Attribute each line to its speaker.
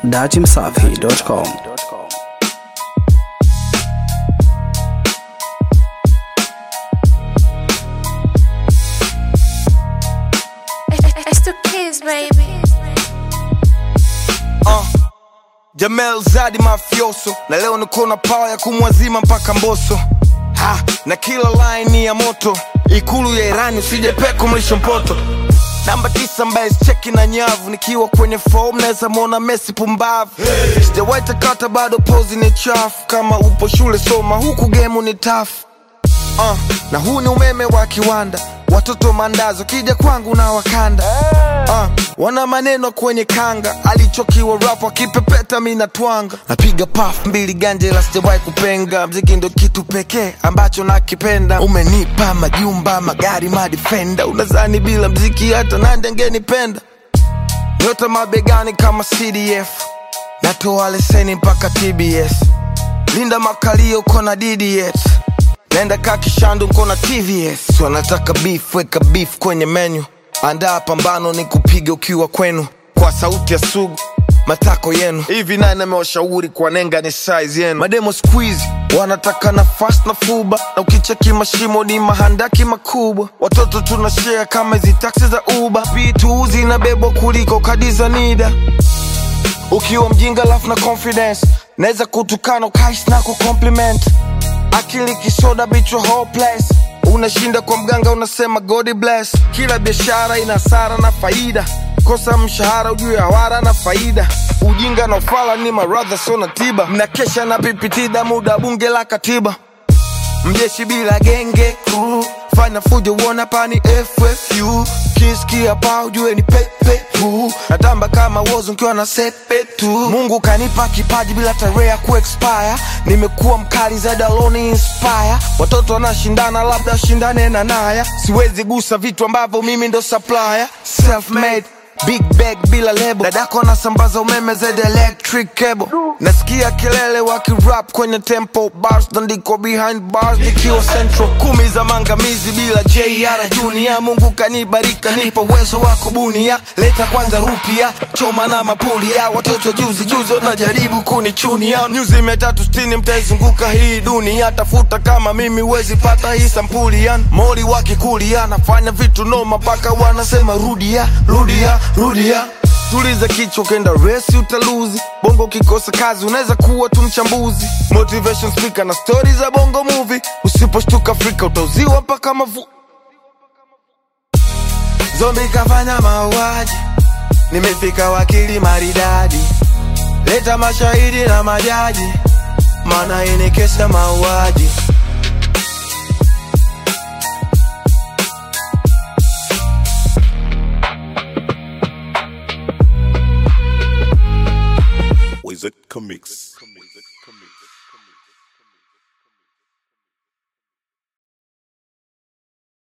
Speaker 1: datimsafi.com.
Speaker 2: It's the kids, baby.
Speaker 3: uh. Jamel Zadi mafioso na leo niko na pawa ya kumwazima mpaka Mboso ha, na kila line ni ya moto ikulu ya Irani usije peko mlisho mpoto namba tisa ambaye cheki na nyavu nikiwa kwenye form naweza mwona Messi pumbavu hey. Sijawahi takata bado pozi ni chafu kama upo shule soma huku gemu ni tafu uh, na huu ni umeme wa kiwanda watoto mandazo kija kwangu na wakanda uh, wana maneno kwenye kanga alichokiwa rapo akipepeta mi natwanga napiga paf mbili ganje la sijawahi kupenga mziki ndo kitu pekee ambacho nakipenda umenipa majumba magari madifenda unazani bila mziki hata nande angenipenda nyota mabegani kama cdf natoa leseni mpaka tbs linda makalio kona dds Nenda kakishandu nkona TVS wanataka beef, weka beef kwenye menu. Andaa pambano ni kupiga ukiwa kwenu, kwa sauti ya sugu matako yenu. Hivi nani amewashauri kwa nenga ni size yenu? Mademo squeeze wanataka nafasi na fuba, na ukicheki mashimo ni mahandaki makubwa. Watoto tuna share kama hizi taksi za Uber, vitu zinabebwa kuliko kadi za NIDA ukiwa mjinga lafu na confidence naweza kutukana ukais na kucompliment akili kisoda bichwa hopeless unashinda kwa mganga unasema god bless kila biashara ina hasara na faida kosa mshahara ujue hawara na faida ujinga na ufala ni maradha sio na tiba mnakesha na pipitida muda bunge la katiba mjeshi bila genge crew fanya fujo uona pani FFU kisikia pa ujue ni pepe tu natamba kama wozo nkiwa na sepe tu Mungu kanipa kipaji bila tarehe ya kuexpire nimekuwa mkali zaidi aloni inspire watoto wanashindana labda shindane na naya siwezi gusa vitu ambavyo mimi ndo supplier self made Big bag bila lebo dadako anasambaza umeme zaidi ya electric cable nasikia kelele wakirap kwenye tempo bars ndiko behind bars nikiwa central kumi za mangamizi bila jr junior mungu kanibarika nipo uwezo wa kubunia leta kwanza rupia choma na mapulia watoto juzi juzi wanajaribu kunichunia nyuzi mia tatu sitini mtaizunguka hii dunia tafuta kama mimi wezi pata hii sampuli yan moli wakikulia nafanya vitu noma mpaka wanasema rudia rudia rudia tuliza kichwa kenda resi utaluzi bongo ukikosa kazi unaweza kuwa tu mchambuzi motivation speaker na stori za bongo movie usiposhtuka afrika utauziwa mpaka mavu zombi kafanya mauaji nimefika wakili maridadi leta mashahidi na majaji maana hii ni kesi ya mauaji
Speaker 4: Wizard Comics.